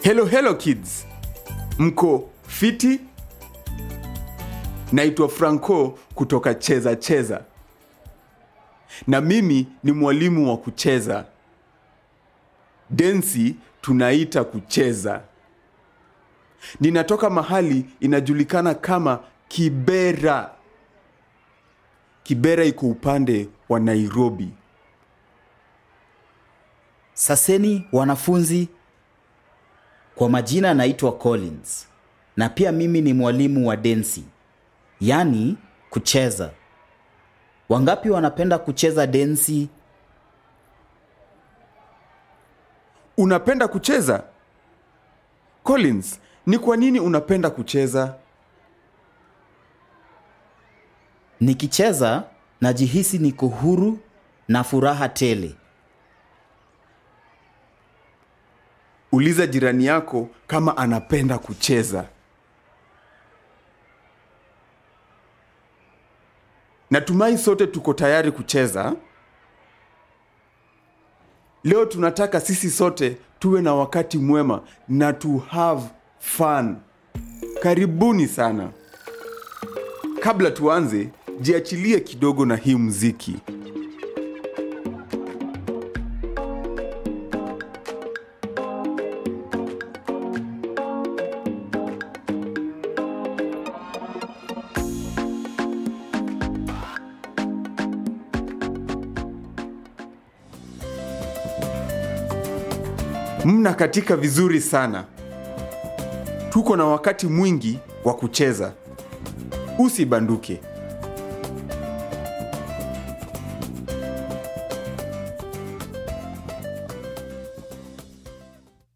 Hello, hello kids, mko fiti? Naitwa Franco kutoka Cheza Cheza, na mimi ni mwalimu wa kucheza. Densi tunaita kucheza. Ninatoka mahali inajulikana kama Kibera. Kibera iko upande wa Nairobi. Saseni wanafunzi, kwa majina naitwa Collins na pia mimi ni mwalimu wa densi, yaani kucheza. Wangapi wanapenda kucheza densi? Unapenda kucheza? Collins, ni kwa nini unapenda kucheza? Nikicheza najihisi niko huru na furaha tele. Uliza jirani yako kama anapenda kucheza. Natumai sote tuko tayari kucheza. Leo tunataka sisi sote tuwe na wakati mwema na to have fun. Karibuni sana. Kabla tuanze, jiachilie kidogo na hii muziki. Mna katika vizuri sana. Tuko na wakati mwingi wa kucheza. Usibanduke.